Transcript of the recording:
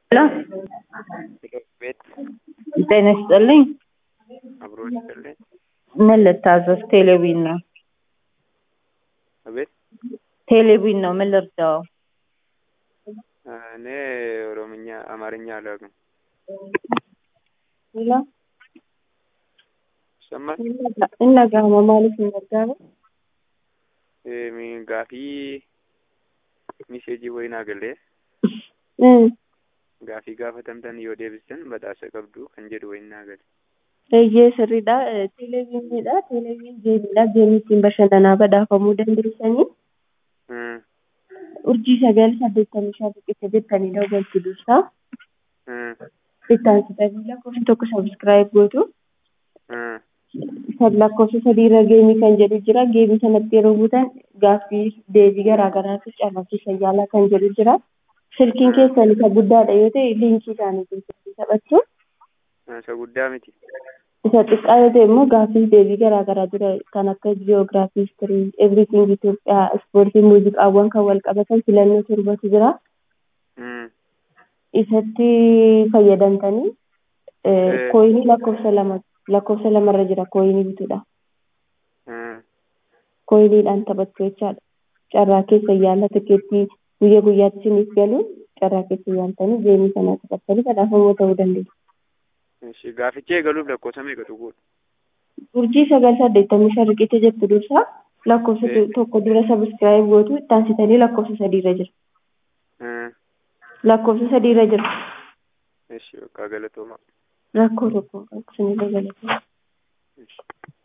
ሄሎ ቤት ጤና ይስጥልኝ። አብሮ ይስጥልኝ። ምን ልታዘዝ? ቴሌቪዥን ነው። አቤት ቴሌቪዥን ነው። ምን ልርዳው? እኔ ኦሮምኛ አማርኛ አላውቅም። ሄሎ ይሰማል? እነጋማ ማለት ይነጋማ Ee, gaafii miseejii wayii naa galee gaafii gaafatamtan yoo deebistan badhaasa qabdu kan jedhu wayii naa gale. eeyyee sirriidha televiziiniidha televiziin geemiidha geemii ittiin bashannanaa badhaafamuu dandeessanii Hmm, urjii sagal saddeettamii shan riqicha jettanii daawwachuu dursaa hmm, bittaan sitanii lakkoofsa tokko sabiskiraayib gootu hmm, sad lakkoofsa sadiirra geemii kan jedhu jira geemii sanatti yeroo buutan gaaffii deebii garaa garaatu carraaqii yaalaa kan jedhu jira silkiin keessan isa guddaadha yoo ta'e liinkii isaaniitiin silkii taphachuu isa guddaa miti. isa xiqqaa yoo ta'e immoo gaaffii deebii garaa garaa jira kan akka jiyoogiraafii histirii everything Itoophiyaa ispoortii muuziqaawwan kan wal qabatan filannoo torbatu jira Hmm, isatti fayyadamtanii Eh. kooyinii lakkoofsa lama lakkoofsa lamarra jira kooyinii bituudha hmm, kooyiniidhaan taphachuu jechaadha carraa keessa yaala tikeettii guyya guyyaatti isiniif galu carraa keessa yaaltanii geemii sanaa taphattanii badhaafamoo ta'uu dandeessu. Ishi gaaficha eegaluuf lakkoofsa meeqa tuquudha? urjii sagal saddeettamii shan riqicha jettu dursa lakkoofsa Eh. tokko dura sabiskiraayib gootu ittaansitanii lakkoofsa sadiirra jira Hmm, lakkoofsa sadiirra jira ishi bakka galatooma. rakkoo tokko sinirra galatama. Ishi.